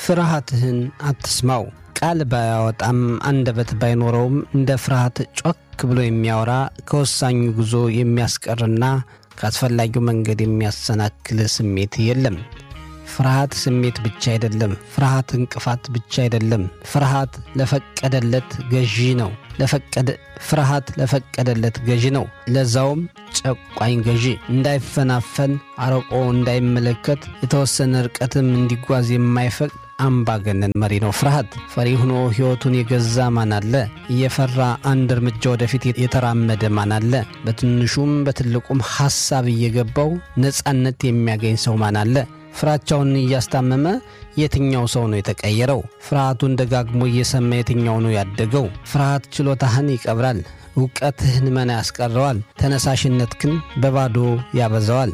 ፍርሃትህን አትስማው። ቃል ባያወጣም አንደበት ባይኖረውም እንደ ፍርሃት ጮክ ብሎ የሚያወራ ከወሳኙ ጉዞ የሚያስቀርና ከአስፈላጊው መንገድ የሚያሰናክል ስሜት የለም። ፍርሃት ስሜት ብቻ አይደለም። ፍርሃት እንቅፋት ብቻ አይደለም። ፍርሃት ለፈቀደለት ገዢ ነው። ለፈቀደ ፍርሃት ለፈቀደለት ገዢ ነው። ለዛውም ጨቋኝ ገዢ። እንዳይፈናፈን አርቆ እንዳይመለከት የተወሰነ ርቀትም እንዲጓዝ የማይፈቅድ አምባገነን መሪ ነው ፍርሃት። ፈሪ ሆኖ ሕይወቱን የገዛ ማን አለ? እየፈራ አንድ እርምጃ ወደፊት የተራመደ ማን አለ? በትንሹም በትልቁም ሐሳብ እየገባው ነፃነት የሚያገኝ ሰው ማን አለ? ፍራቻውን እያስታመመ የትኛው ሰው ነው የተቀየረው? ፍርሃቱን ደጋግሞ እየሰማ የትኛው ነው ያደገው? ፍርሃት ችሎታህን ይቀብራል፣ እውቀትህን መና ያስቀረዋል፣ ተነሳሽነትህን በባዶ ያበዛዋል።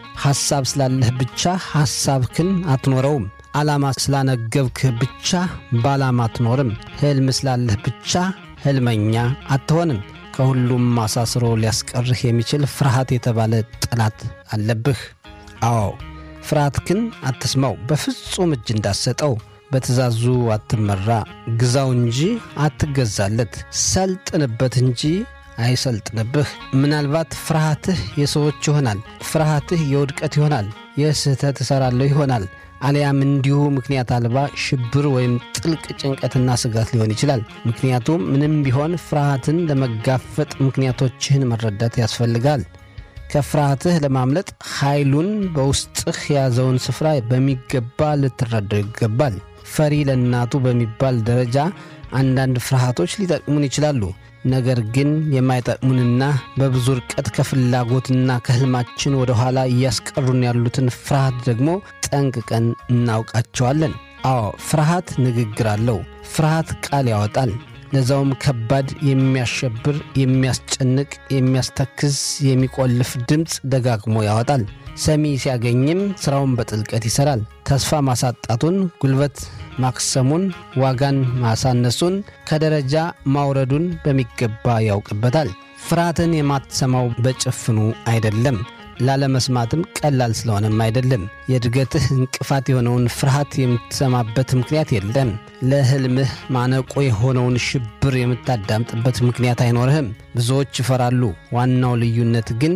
ሐሳብ ስላለህ ብቻ ሐሳብህን አትኖረውም። ዓላማ ስላነገብክህ ብቻ በዓላማ አትኖርም። ሕልም ስላለህ ብቻ ሕልመኛ አትሆንም። ከሁሉም አሳስሮ ሊያስቀርህ የሚችል ፍርሃት የተባለ ጠላት አለብህ። አዎ ፍርሃትህን አትስማው። በፍጹም እጅ እንዳሰጠው በትእዛዙ አትመራ። ግዛው እንጂ አትገዛለት። ሰልጥንበት እንጂ አይሰልጥንብህ። ምናልባት ፍርሃትህ የሰዎች ይሆናል። ፍርሃትህ የውድቀት ይሆናል። የስህተት እሠራለሁ ይሆናል። አሊያም እንዲሁ ምክንያት አልባ ሽብር ወይም ጥልቅ ጭንቀትና ስጋት ሊሆን ይችላል። ምክንያቱም ምንም ቢሆን ፍርሃትን ለመጋፈጥ ምክንያቶችህን መረዳት ያስፈልጋል። ከፍርሃትህ ለማምለጥ ኃይሉን በውስጥህ የያዘውን ስፍራ በሚገባ ልትረዳው ይገባል። ፈሪ ለእናቱ በሚባል ደረጃ አንዳንድ ፍርሃቶች ሊጠቅሙን ይችላሉ። ነገር ግን የማይጠቅሙንና በብዙ ርቀት ከፍላጎትና ከሕልማችን ወደ ኋላ እያስቀሩን ያሉትን ፍርሃት ደግሞ ጠንቅቀን እናውቃቸዋለን። አዎ ፍርሃት ንግግር አለው። ፍርሃት ቃል ያወጣል። ለዛውም ከባድ፣ የሚያሸብር፣ የሚያስጨንቅ፣ የሚያስተክዝ፣ የሚቆልፍ ድምፅ ደጋግሞ ያወጣል። ሰሚ ሲያገኝም ሥራውን በጥልቀት ይሠራል። ተስፋ ማሳጣቱን፣ ጉልበት ማክሰሙን፣ ዋጋን ማሳነሱን፣ ከደረጃ ማውረዱን በሚገባ ያውቅበታል። ፍርሃትን የማትሰማው በጭፍኑ አይደለም። ላለመስማትም ቀላል ስለሆነም አይደለም። የእድገትህ እንቅፋት የሆነውን ፍርሃት የምትሰማበት ምክንያት የለም። ለሕልምህ ማነቆ የሆነውን ሽብር የምታዳምጥበት ምክንያት አይኖርህም። ብዙዎች ይፈራሉ። ዋናው ልዩነት ግን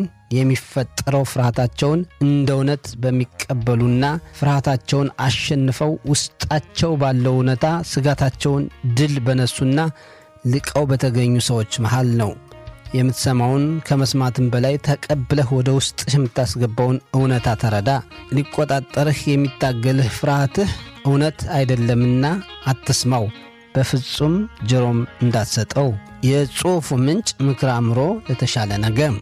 የሚፈጠረው ፍርሃታቸውን እንደ እውነት በሚቀበሉና ፍርሃታቸውን አሸንፈው ውስጣቸው ባለው እውነታ ስጋታቸውን ድል በነሱና ልቀው በተገኙ ሰዎች መሃል ነው። የምትሰማውን ከመስማትም በላይ ተቀብለህ ወደ ውስጥህ የምታስገባውን እውነታ ተረዳ። ሊቆጣጠርህ የሚታገልህ ፍርሃትህ እውነት አይደለምና አትስማው። በፍጹም ጆሮም እንዳትሰጠው። የጽሑፉ ምንጭ ምክረ አእምሮ ለተሻለ ነገር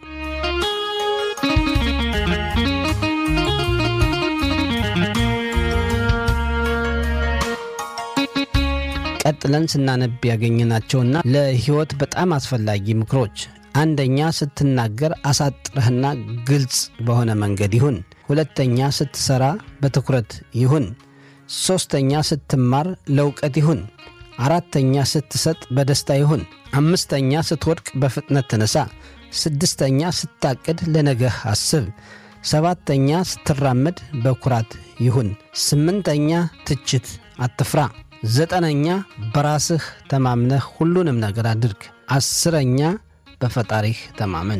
ቀጥለን ስናነብ ያገኘናቸውና ለሕይወት በጣም አስፈላጊ ምክሮች፣ አንደኛ ስትናገር አሳጥረህና ግልጽ በሆነ መንገድ ይሁን። ሁለተኛ ስትሠራ በትኩረት ይሁን። ሦስተኛ ስትማር ለእውቀት ይሁን። አራተኛ ስትሰጥ በደስታ ይሁን። አምስተኛ ስትወድቅ በፍጥነት ተነሳ። ስድስተኛ ስታቅድ ለነገህ አስብ። ሰባተኛ ስትራመድ በኩራት ይሁን። ስምንተኛ ትችት አትፍራ። ዘጠነኛ በራስህ ተማምነህ ሁሉንም ነገር አድርግ። አስረኛ በፈጣሪህ ተማመን።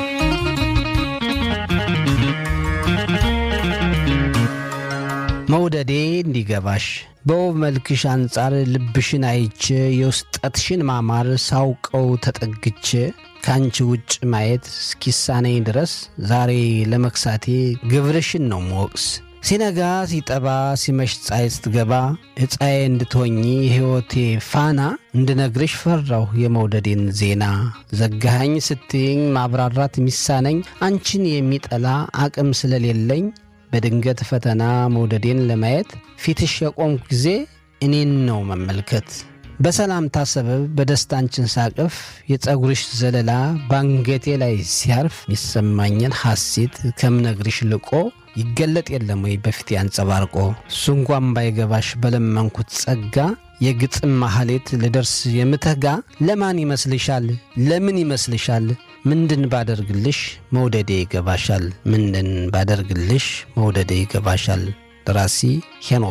መውደዴ እንዲገባሽ በውብ መልክሽ አንጻር ልብሽን አይቼ የውስጠትሽን ማማር ሳውቀው ተጠግቼ ከአንቺ ውጭ ማየት እስኪሳነኝ ድረስ ዛሬ ለመክሳቴ ግብርሽን ነው መወቅስ ሲነጋ ሲጠባ ሲመሽ ፀሐይ ስትገባ ዕፃዬ እንድትሆኚ የሕይወቴ ፋና እንድነግርሽ ፈራሁ የመውደዴን ዜና። ዘጋኸኝ ስትይኝ ማብራራት የሚሳነኝ አንቺን የሚጠላ አቅም ስለሌለኝ በድንገት ፈተና መውደዴን ለማየት ፊትሽ የቆምኩ ጊዜ እኔን ነው መመልከት። በሰላምታ ሰበብ በደስታ አንቺን ሳቅፍ የፀጉርሽ ዘለላ ባንገቴ ላይ ሲያርፍ የሚሰማኝን ሐሴት ከምነግርሽ ልቆ ይገለጥ የለም ወይ በፊት ያንጸባርቆ እሱ እንኳን ባይገባሽ በለመንኩት ጸጋ የግጥም ማህሌት ልደርስ የምተጋ ለማን ይመስልሻል? ለምን ይመስልሻል? ምንድን ባደርግልሽ መውደዴ ይገባሻል? ምንድን ባደርግልሽ መውደዴ ይገባሻል? ደራሲ ሄኖክ